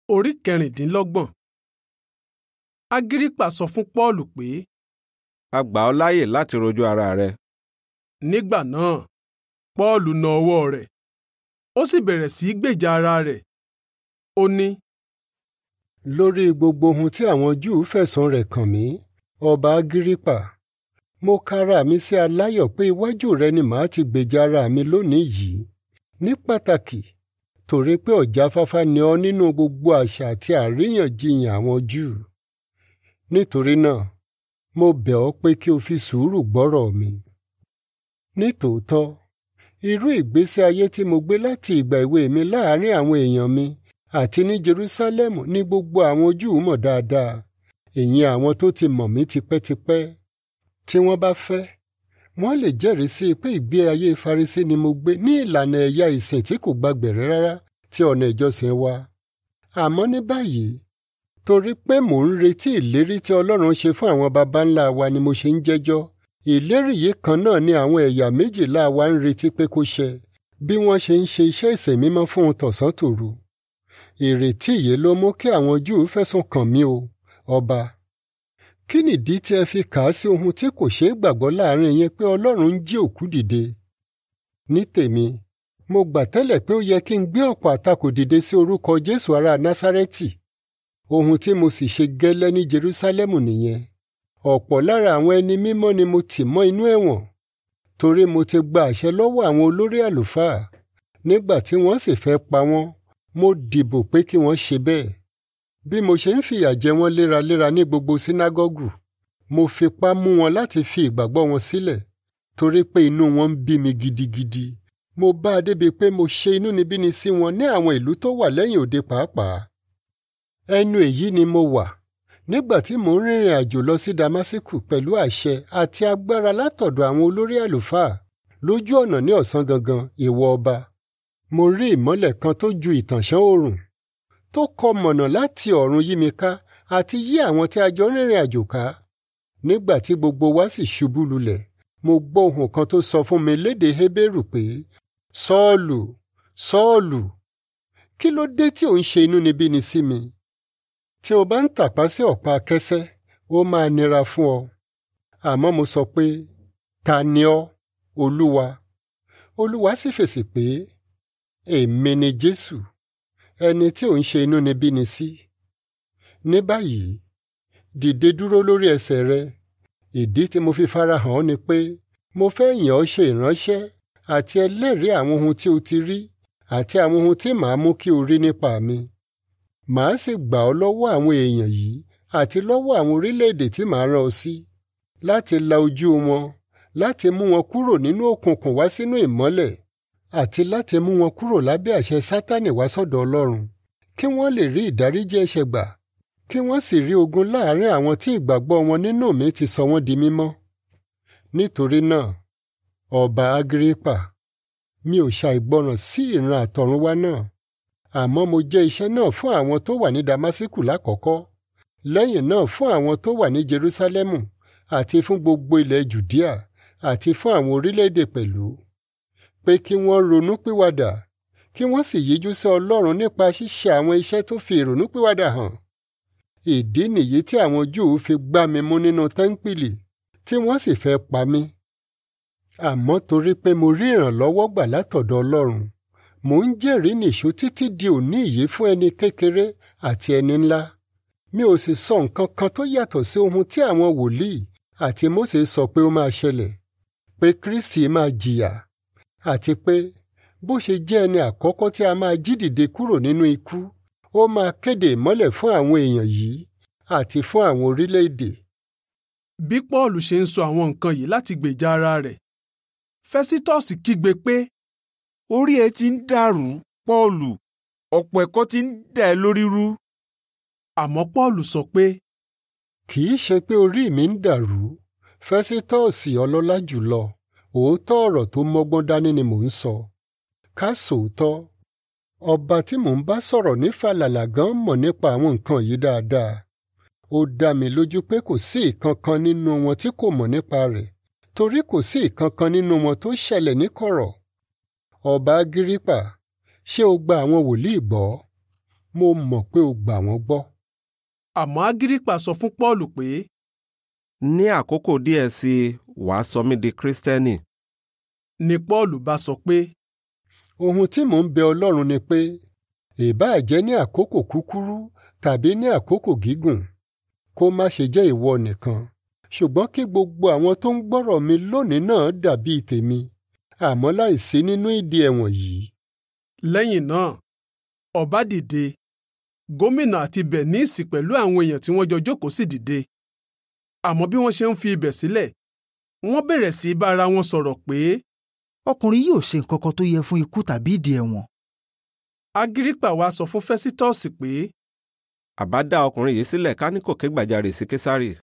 Orí kẹrìndínlọ́gbọ̀n. Agírípà sọ fún Pọ́ọ̀lù pé a gbà ọ́ láàyè láti rojú ara rẹ. nígbà náà Pọ́ọ̀lù na ọwọ́ rẹ̀ ó sì bẹ̀rẹ̀ sí í gbèjà ara rẹ̀. Ó ní lórí gbogbo ohun tí àwọn Júù fẹ̀sùn rẹ̀ kàn mí ọba Agírípà mo kára mi sí aláyọ̀ pé iwájú rẹ ni màá ti gbèjà ara mi lónìí yìí ní pàtàkì torí pé ọ̀jáfáfá ni ọ́ nínú gbogbo àṣà àti àríyànjiyàn àwọn Júù nítorí náà mo bẹ̀ ọ́ pé kí o fi sùúrù gbọ́rọ̀ mi. nítòótọ́ irú ìgbésí ayé tí mo gbé láti ìgbà èwe mi láàárín àwọn èèyàn mi àti ní Jerúsálẹ́mù ní gbogbo àwọn Júù mọ̀ dáadáa èyí àwọn tó ti mọ̀ mí tipẹ́tipẹ́ tí wọ́n bá fẹ́ wọ́n lè jẹ́rìí sí pé ìgbé ayé Farisí ni mo gbé ní ìlànà ẹ̀yà ìsìn tí kò gbàgbẹ̀rẹ̀ rárá tí ọ̀nà ìjọsìn wa àmọ́ ní báyìí torí pé mò ń retí ìlérí tí Ọlọ́run ṣe fún àwọn baba ńlá wa ni mo ṣe ń jẹ́jọ́ ìlérí yìí kan náà ni àwọn ẹ̀yà méjìlá wa ń retí pé kó ṣẹ bí wọ́n ṣe ń ṣe iṣẹ́ ìsìn mímọ́ fún un tọ̀sán tòru ìrètí yìí ló mú kí àwọn Júù fẹ̀sùn kàn mí o ọba kí nìdí tí ẹ fi kà á sí ohun tí kò ṣeé gbàgbọ́ láàrin yín pé Ọlọ́run ń jí òkú dìde ní tèmi mo gbà tẹ́lẹ̀ pé ó yẹ kí n gbé ọ̀pọ̀ àtakò dìde sí orúkọ Jésù ará Násárẹ́tì ohun tí mo sì ṣe gẹ́lẹ́ ní Jerúsálẹ́mù nìyẹn ọ̀pọ̀ lára àwọn ẹni mímọ́ ni mo tì mọ́ inú ẹ̀wọ̀n torí mo ti gba àṣẹ lọ́wọ́ àwọn olórí àlùfáà nígbà tí wọ́n sì fẹ́ pa wọ́n mo dìbò pé kí wọ́n ṣe bẹ́ẹ̀ bí mo ṣe ń fìyà jẹ wọ́n léraléra ní gbogbo sínágọ́gù mo fipá mú wọn láti fi ìgbàgbọ́ wọn sílẹ̀ torí pé inú wọn ń bí mi gidigidi mo bá a débi pé mo ṣe inúnibíni sí wọn ní àwọn ìlú tó wà lẹ́yìn òde pàápàá ẹnu èyí ni mo wà nígbà tí mò ń rìnrìn àjò lọ sí Damasku pẹ̀lú àṣẹ àti agbára látọ̀dọ̀ àwọn olórí àlùfáà lójú ọ̀nà ní ọ̀sán gangan ìwọ ọba mo rí ìmọ́lẹ̀ kan tó ju ìtànṣán oòrùn tó kọ mọ̀nà láti ọ̀run yí mi ká àti yí àwọn tí a jọ ń rìnrìn àjò ká nígbà tí gbogbo wa sì ṣubú lulẹ̀ mo gbọ́ ohùn kan tó sọ fún mi lédè Hébérù pé Sọ́ọ̀lù Sọ́ọ̀lù kí ló dé tí ò ń ṣe inúnibíni sí mi tí o bá ń tàpá sí ọ̀pá kẹsẹ́ ó máa nira fún ọ àmọ́ mo sọ pé ta ni ọ́ olúwa olúwa sì fèsì pé èmi ni jésù ẹni tí ò ń ṣe inúnibíni sí ní báyìí dìde dúró lórí ẹsẹ̀ rẹ ìdí tí mo fi farahàn ọ́ ni pé mo fẹ́ yàn ọ́ ṣe ìránṣẹ́ àti ẹlẹ́rìí àwọn ohun tí o ti rí àti àwọn ohun tí màá mú kí o rí nípa mi màá sì gbà ọ́ lọ́wọ́ àwọn èèyàn yìí àti lọ́wọ́ àwọn orílẹ̀-èdè tí màá rán ọ sí láti la ojú wọn láti mú wọn kúrò nínú òkùnkùn wá sínú ìmọ́lẹ̀ àti láti mú wọn kúrò lábẹ́ àṣẹ Sátánì wá sọ́dọ̀ Ọlọ́run kí wọ́n lè rí ìdáríjì ẹ̀ṣẹ̀ gbà kí wọ́n sì rí ogun láàrin àwọn tí ìgbàgbọ́ wọn nínú mi ti sọ wọ́n di mímọ́. nítorí náà ọba Agírípà mi ò ṣàìgbọràn sí ìran àtọ̀runwá náà àmọ́ mo jẹ́ iṣẹ́ náà fún àwọn tó wà ní Damasku lákọ̀ọ́kọ́ lẹ́yìn náà fún àwọn tó wà ní Jerúsálẹ́mù àti fún gbogbo ilẹ̀ Jùdíà àti fún àwọn orílẹ̀-èdè pẹ̀lú pé kí wọ́n ronú pìwàdà kí wọ́n sì yíjú sí Ọlọ́run nípa ṣíṣe àwọn iṣẹ́ tó fi ìrònú pìwàdà hàn ìdí nìyí tí àwọn Júù fi gbá mi mú nínú tẹ́ńpìlì tí wọ́n sì fẹ́ pa mí àmọ́ torí pé mo rí ìrànlọ́wọ́ gbà látọ̀dọ̀ Ọlọ́run mò ń jẹ́rìí nìṣó títí di òní yìí fún ẹni kékeré àti ẹni ńlá mi ò sì sọ nǹkan kan tó yàtọ̀ sí ohun tí àwọn wòlíì àti Mósè sọ pé ó máa ṣẹlẹ̀ pé Kristi máa jìyà àti pé bó ṣe jẹ́ ẹni àkọ́kọ́ tí a máa jí dìde kúrò nínú ikú ó máa kéde ìmọ́lẹ̀ fún àwọn èèyàn yìí àti fún àwọn orílẹ̀-èdè. bí Pọ́ọ̀lù ṣe ń sọ àwọn nǹkan yìí láti gbèjà ara rẹ̀ Fẹ́sítọ́ọ̀sì kígbe pé orí ẹ ti ń dàrú Pọ́ọ̀lù ọ̀pọ̀ ẹ̀kọ́ ti ń dà ẹ́ lórí rú. àmọ́ Pọ́ọ̀lù sọ pé kì í ṣe pé orí mi ń dàrú Fẹ́sítọ́ọ̀sì ọlọ́lá jùlọ òótọ́ ọ̀rọ̀ tó mọ́gbọ́n dání ni mò ń sọ ká sòótọ́ ọba tí mò ń bá sọ̀rọ̀ ní fàlàlà gan mọ̀ nípa àwọn nǹkan yìí dáadáa ó dá mi lójú pé kò sí ìkankan nínú wọn tí kò mọ̀ nípa rẹ̀ torí kò sí ìkankan nínú wọn tó ṣẹlẹ̀ níkọ̀rọ̀ ọba Agírípà ṣé o gba àwọn wòlíì gbọ́ mo mọ̀ pé o gbà wọ́n gbọ́. àmọ́ agírípà sọ fún pọ́ọ̀lù pé ní àkókò díẹ̀ sí i wàá sọ mí di kírísítẹ́nì. ni pọ́ọ̀lù bá sọ pé ohun tí mò ń bẹ ọlọ́run ni pé ìbáà jẹ́ ní àkókò kúkúrú tàbí ní àkókò gígùn kó má ṣe jẹ́ ìwọ nìkan ṣùgbọ́n kí gbogbo àwọn tó ń gbọ́rọ̀ mi lónìí náà dàbí tèmi àmọ́ láìsí nínú ìdí ẹ̀wọ̀n yìí. lẹ́yìn náà ọba dìde gómìnà àti bẹ̀níìsì pẹ̀lú àwọn èèyàn tí wọ́n jọ jókòó sì dìde àmọ́ bí wọ́n ṣe ń fi ibẹ̀ sílẹ̀ wọ́n bẹ̀rẹ̀ sí í bá ara wọn sọ̀rọ̀ pé ọkùnrin yóò ṣe nǹkan kan tó yẹ fún ikú tàbí ìdí ẹ̀wọ̀n. agírípà wá sọ fún fẹ́sítọ́ọ̀sì pé àbá dá ọkùnrin yìí sílẹ̀ ká ní kò ké gbàjarè sí késárì.